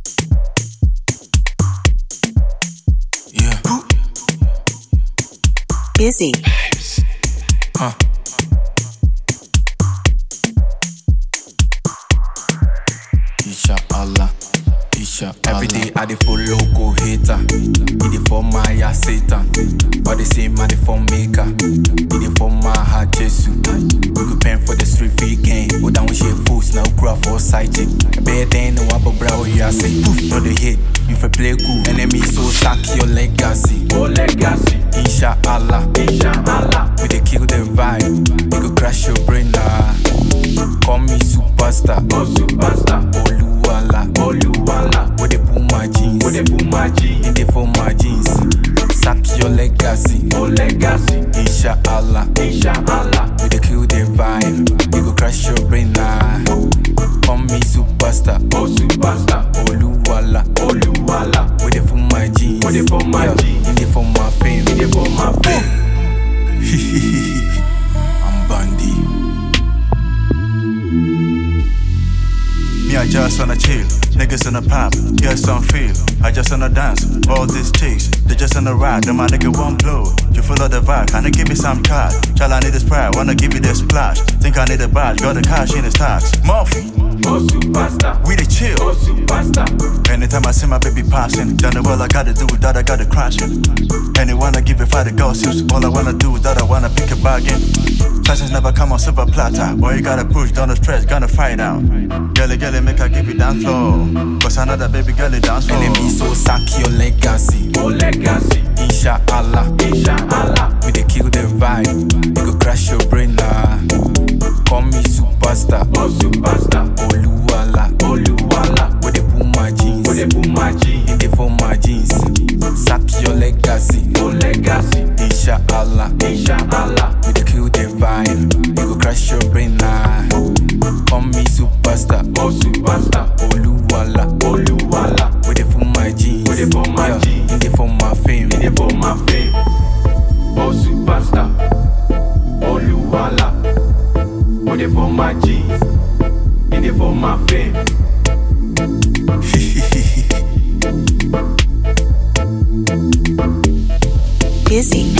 Yeah. Busy. Huh. Isha Allah. Isha Every day I dey follow go hater. He dey for my ya Satan. But they say man dey for maker. He dey for my heart Jesus. We go pen for the street free game. Go down with shit fools now grow for side chick. Better than no one but bro you say. Poof, no the hit. You for play cool. Enemy so sack your legacy. Oh legacy, Insha Allah. inshallah. We dey kill the vibe. We go crash your brain nah. Call me superstar. Oh superstar, Oluwala. Oluwala. We dey pull my jeans. With the boom my G, In the for my jeans. Sack your legacy. oh legacy, Insha Allah. inshallah. We dey kill the vibe. We go crash your brain nah. Call me superstar. Oh superstar, Oluwala. Oluwala. We dey for my jeans. We dey for my Yeah, jeans. In the for my fame. They for my face. I'm Bandy. Me, I just wanna chill. Niggas in the pop, get some feel. I just wanna dance. All these chicks, they just wanna ride. Then my nigga won't blow. You full of the vibe, kinda give me some cash. Child, I need this pride, wanna give you this splash. Think I need a badge, got the cash in the stacks. Murphy, Oh superstar, we the chill. oh superstar. Anytime I see my baby passing, done the well I gotta do that, I gotta crash it. Anyone I give it five the gossips. All I wanna do is that I wanna pick a bargain. Fashions never come on silver platter. Boy, you gotta push, don't stress, gonna fight out. Girlie, girlie, make her give you dance floor. Cause I know that baby girl dance floor. Enemy so sack your legacy. Oh legacy, Insha Allah. inshallah. We dey kill the vibe. We go crash your brain nah. Call me superstar. Oh superstar, Oluwala. Oluwala. We dey pull my jeans. With the boom my G, In the for my jeans. Sack your legacy. oh legacy, Insha Allah. inshallah. We dey kill the vibe. We go crash your brain nah. Call me superstar. Oh superstar, Oluwala. Oluwala. We dey for my jeans. We dey for my Yeah, jeans. In the for my fame. They for my fame. Oh superstar, Oluwala. Oh they for my jeans, they for my fame. Busy.